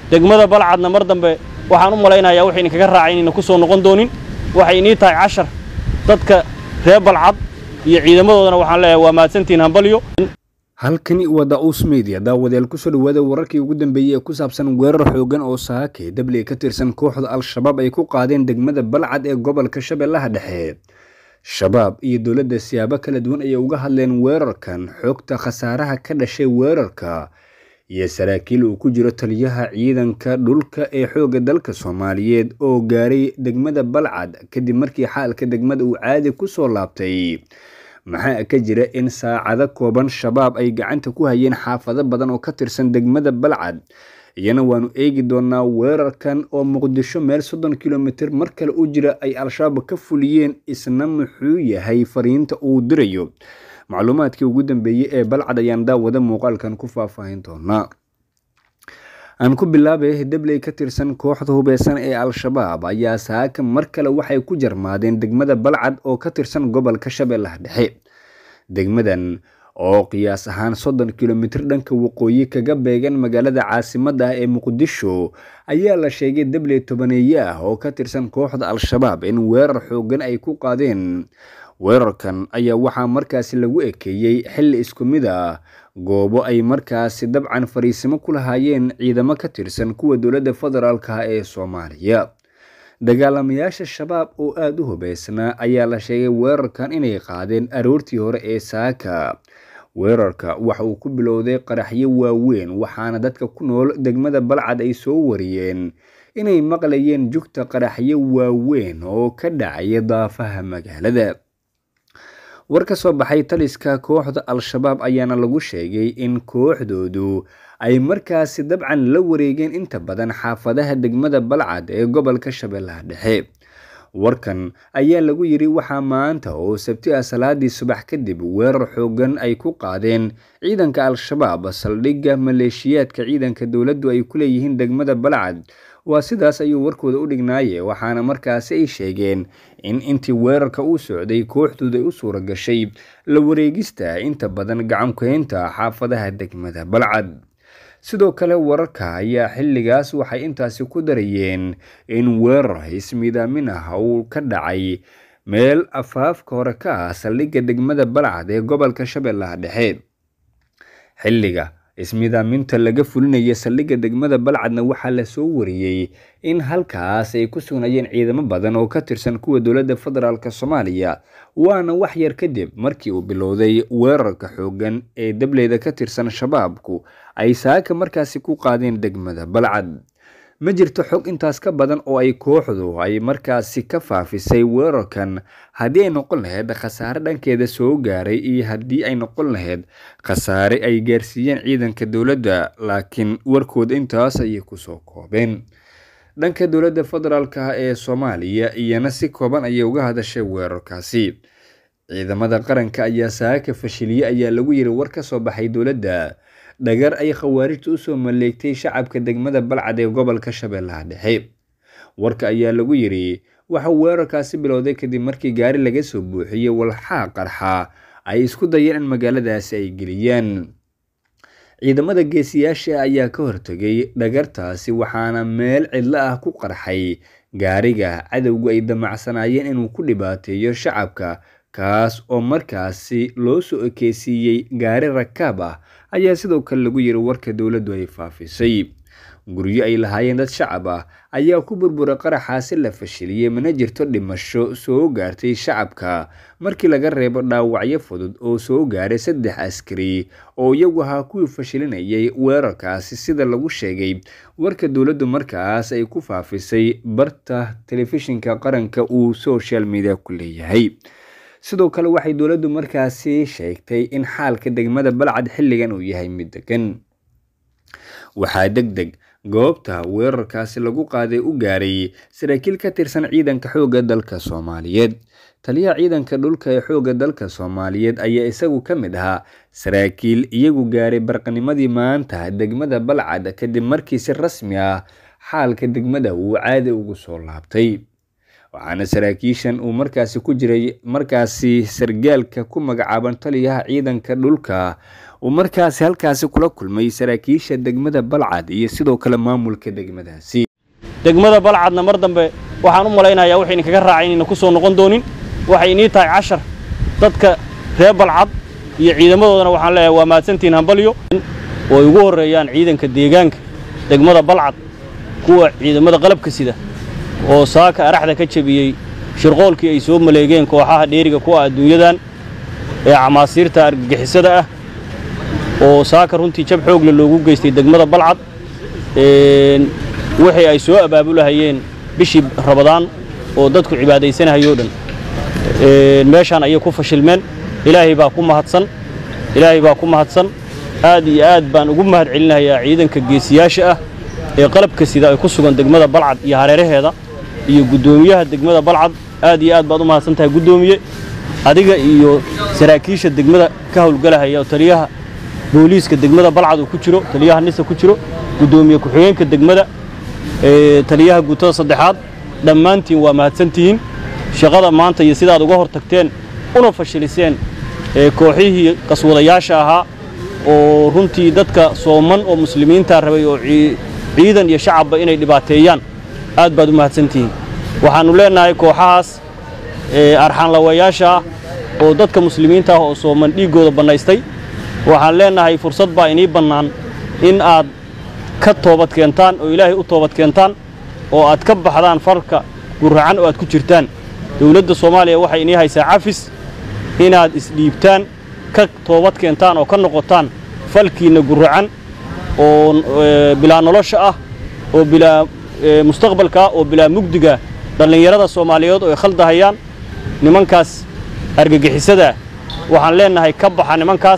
degmada balcadna mar dambe waxaan u malaynayaa waxay idinkaga raacay inayna ku soo noqon doonin waxay inii tahay cashar dadka reer balcad iyo ciidamadoodana waxaan leeyahay waa mahadsantihiin hambalyo halkani waa daus media daawadayaal kusoo dhawaada wararkii ugu dambeeyey ee ku saabsan weerar xoogan oo saake dabley ka tirsan kooxda al-shabaab ay ku qaadeen degmada balcad ee gobolka shabeellaha dhexe shabaab iyo dowladda siyaabo kala duwan ayay uga hadleen weerarkan xoogta khasaaraha ka dhashay weerarka iyo saraakiil uu ku jiro taliyaha ciidanka dhulka ee xoogga dalka soomaaliyeed oo gaaray degmada balcad kadib markii xaalka degmada uu caadi ku soo laabtay maxaa ka jira in saacado kooban shabaab ay gacanta ku hayeen xaafado badan oo ka tirsan degmada balcad iyana waanu eegi doonaa weerarkan oo muqdisho meel soddon kilomitir mar kale u jira ay al-shabaab ka fuliyeen isna muxuu yahay fariinta uu dirayo macluumaadkii ugu dambeeyey ee balcad ayaan daawada muuqaalkan ku faahfaahin doonaa aan ku bilaabay dabley ka tirsan kooxda hubeysan ee al-shabaab ayaa saaka mar kale waxay ku jarmaadeen degmada balcad oo ka tirsan gobolka shabeellaha dhexe degmadan oo qiyaas ahaan soddon kilomitir dhanka waqooyi kaga beegan magaalada caasimadda ah ee muqdisho ayaa la sheegay dabley tobaneeye ah oo ka tirsan kooxda al-shabaab in weerar xoogan ay ku qaadeen weerarkan ayaa waxaa markaasi lagu ekeeyey xilli isku mid ah goobo ay markaasi dabcan fariisimo ku lahaayeen ciidamo ka tirsan kuwa dowladda federaalka ee soomaaliya dagaalamayaasha shabaab oo aada u hubeysnaa ayaa la sheegay weerarkan inay qaadeen aroortii hore ee saaka weerarka waxa uu ku bilowday qaraxyo waaweyn waxaana dadka ku nool degmada balcad ay soo wariyeen inay maqlayeen jugta qaraxyo waaweyn oo ka dhacaya daafaha magaalada war ka soo baxay taliska kooxda al-shabaab ayaana lagu sheegay in kooxdoodu ay markaasi dabcan la wareegeen inta badan xaafadaha degmada balcad ee gobolka shabeellaha dhexe warkan ayaa lagu yiri waxaa maanta oo sabti ah salaadii subax kadib weerar xoogan ay ku qaadeen ciidanka al-shabaab saldhigga maleeshiyaadka ciidanka dowladdu ay ku leeyihiin degmada balcad waa sidaas ayuu warkooda u dhignaaye waxaana markaasi ay sheegeen in intii weerarka uu socday kooxdooda u suura gashay la wareegista inta badan gacankuhaynta xaafadaha degmada balcad sidoo kale wararka ayaa xilligaas waxay intaasi ku darayeen in weerar ismiidaamin ah uu ka dhacay meel afaafka hore ka ah saldhigga degmada balcad ee gobolka shabeellaha dhexe xilliga ismiidaaminta laga fulinaya saldhigga degmada balcadna waxaa lasoo wariyey in halkaas ay ku sugnayeen ciidamo badan oo ka tirsan kuwa dowladda federaalk soomaaliya waana wax yar kadib markii uu bilowday weerarka xoogan ee dableyda ka tirsan shabaabku ay saaka markaasi ku qaadeen degmada balcad ma jirto xog intaas ka badan oo ay kooxdu ay markaasi ka faafisay weerarkan haddii ay noqon lahayd khasaare dhankeeda soo gaaray iyo haddii ay noqon lahayd khasaare ay gaarsiiyeen ciidanka dowladda laakiin warkooda intaas ayay kusoo koobeen dhanka dowladda federaalka ee soomaaliya iyana si kooban ayay uga hadashay weerarkaasi ciidamada qaranka ayaa saaka fashiliye ayaa lagu yiri war ka soo baxay dowladda dhagar ay khawaarijta usoo maleegtay shacabka degmada balcad ee gobolka shabeellaha dhexe warka ayaa lagu yiri waxa weerarkaasi bilowday kadib markii gaari laga soo buuxiyey walxaa qarxa ay isku dayeen in magaaladaasi ay geliyaan ciidamada geesiyaasha ayaa ka hortegay dhagartaasi waxaana meel cidlo ah ku qarxay gaariga cadowgu ay damacsanaayeen inuu ku dhibaateeyo shacabka kaas oo markaasi loo soo ekeysiiyey gaari rakaab ah ayaa sidoo kale lagu yiri warka dowladdu ay faafisay guryo ay lahaayeen dad shacab ah ayaa ku burburay qaraxaasi la fashiliyey mana jirto dhimasho soo gaartay shacabka markii laga reebo dhaawacyo fudud oo soo gaaray saddex askari oo iyagu ahaa kuwii fashilinayay weerarkaasi sida lagu sheegay warka dowladdu markaas ay ku faafisay barta telefishinka qaranka uu social media ku leeyahay sidoo kale waxay dowladdu markaasi sheegtay in xaalka degmada balcad xilligan uu yahay mid degan waxaa deg deg goobta weerarkaasi lagu qaaday u gaaray saraakiil ka tirsan ciidanka xoogga dalka soomaaliyeed taliyaha ciidanka dhulka ee xoogga dalka soomaaliyeed ayaa isagu ka mid ahaa saraakiil iyagu gaaray barqanimadii maanta degmada balcad kadib markii si rasmi ah xaalka degmada uu caadi ugu soo laabtay waxaana saraakiishan uu markaasi ku jiray markaasi sargaalka ku magacaaban taliyaha ciidanka dhulka uu markaasi halkaasi kula kulmay saraakiisha degmada balcad iyo sidoo kale maamulka degmadaasi degmada balcadna mar dambe waxaan u malaynayaa waxayna kaga raacay inayna ku soo noqon doonin waxay inii tahay cashar dadka reer balcad iyo ciidamadoodana waxaan leeyahay waa mahadsantihiin hambalyo oo ay ugu horreeyaan ciidanka deegaanka degmada balcad kuwa ciidamada qalabka sida oo saaka araxda ka jebiyey shirqoolkii ay soo maleegeen kooxaha dheeriga kuwa adduunyadan ee camaasiirta argagixisada ah oo saaka runtii jab xoogle loogu geystay degmada balcad wixii ay soo abaabulahayeen bishii rabadaan oo dadku cibaadaysanahayoo dhan meeshaan ayay ku fashilmeen ilaahay baa ku mahadsan ilaahay baa ku mahadsan aad iyo aad baan ugu mahad celinayaa ciidanka geesiyaasha ah ee qalabka sida ay ku sugan degmada balcad iyo hareeraheeda iyo guddoomiyaha degmada balcad aad iyo aad baad u mahadsan tahay guddoomiye adiga iyo saraakiisha degmada ka howlgalahaya oo taliyaha booliiska degmada balcad uu ku jiro taliyaha nisa ku jiro guddoomiye ku-xigeenka degmada taliyaha guutada saddexaad dhammaantiin waa mahadsantihiin shaqada maanta iyo sidaad uga hor tagteen una fashiliseen kooxihii qaswadayaasha ahaa oo runtii dadka sooman oo muslimiinta rabay oo ciidan iyo shacabba inay dhibaateeyaan aad baad u mahadsantihiin waxaannu leennahay kooxahaas arxaanlawayaasha ah oo dadka muslimiinta ah oo sooman dhiiggooda bannaystay waxaan leennahay fursad baa inii bannaan in aad ka toobad keentaan oo ilaahay u toobad keentaan oo aad ka baxdaan farka guracan oo aad ku jirtaan dowladda soomaaliya waxay inii haysaa cafis inaad isdhiibtaan ka toobad keentaan oo ka noqotaan falkiinna guracan oo bilaa nolosha ah oo bilaa mustaqbalka ah oo bilaa mugdiga dhallinyarada soomaaliyeed oo ay khaldahayaan nimankaas argagixisadaa waxaan leennahay ka baxa nimankaas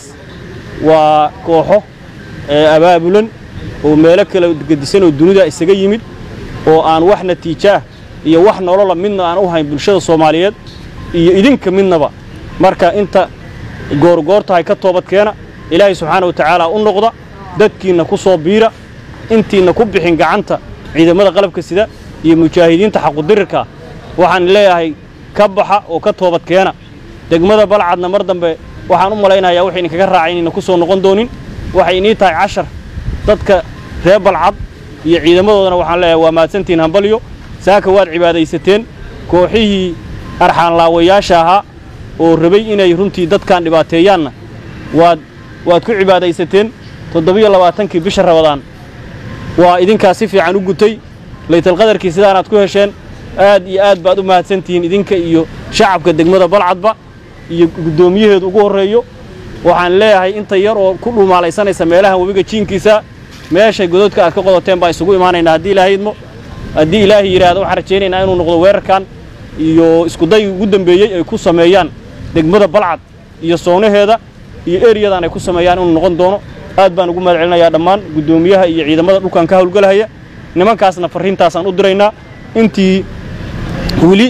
waa kooxo abaabulan oo meelo kala gedisan oo dunida isaga yimid oo aan wax natiijaah iyo wax nolola midna aan u hayn bulshada soomaaliyeed iyo idinka midnaba marka inta goorgoortahay ka toobadkeena ilaahay subxaana wa tacaala u noqda dadkiinna ku soo biira intiinna ku bixin gacanta ciidamada qalabka sida iyo mujaahidiinta xaqudirirka waxaan leeyahay ka baxa oo ka toobadkeena degmada balcadna mar dambe waxaan u malaynayaa waxayna kaga raacay inayna ku soo noqon doonin waxay inii tahay cashar dadka reer balcad iyo ciidamadoodana waxaan leeyahay waa mahadsantihiin hambalyo saaka waad cibaadaysateen kooxihii arxaanlaawayaasha ahaa oo rabay inay runtii dadkan dhibaateeyaanna waad waad ku cibaadaysateen toddobiyo labaatankii bisha rabadaan waa idinkaa si fiican u gutay laytalqadarkii sidaanaad ku hesheen aad iyo aad baad u mahadsantihiin idinka iyo shacabka degmada balcadba iyo guddoomiyaheedu ugu horreeyo waxaan leeyahay inta yar oo ku dhumaalaysanaysa meelahan webiga jiinkiisa meeshay gododka aad ka qodoteen baan isugu imaanaynaa haddii ilaahay idmo haddii ilaahay yidhaahdo waxaan rajaynaynaa inuu noqdo weerarkan iyo iskudaygii ugu dambeeyey ay ku sameeyaan degmada balcad iyo soonaheeda iyo eriyadan ay ku sameeyaan inuu noqon doono aad baan ugu mahad celinayaa dhammaan guddoomiyaha iyo ciidamada dhulkan ka howlgalahaya nimankaasna farriintaasaan u diraynaa intii weli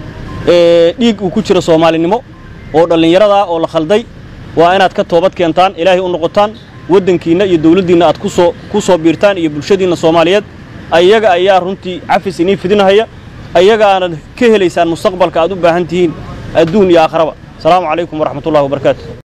dhiig uu ku jiro soomaalinimo oo dhallinyaradaa oo la khalday waa inaad ka toobad keentaan ilaahay u noqotaan waddankiinna iyo dawladdiinna aad kusoo ku soo biirtaan iyo bulshadiinna soomaaliyeed ayaga ayaa runtii cafis inii fidinahaya ayaga aanad ka helaysaan mustaqbalka aad u baahan tihiin adduun iyo aakharaba asalaamu calaykum waraxmatullahi wabarakaatu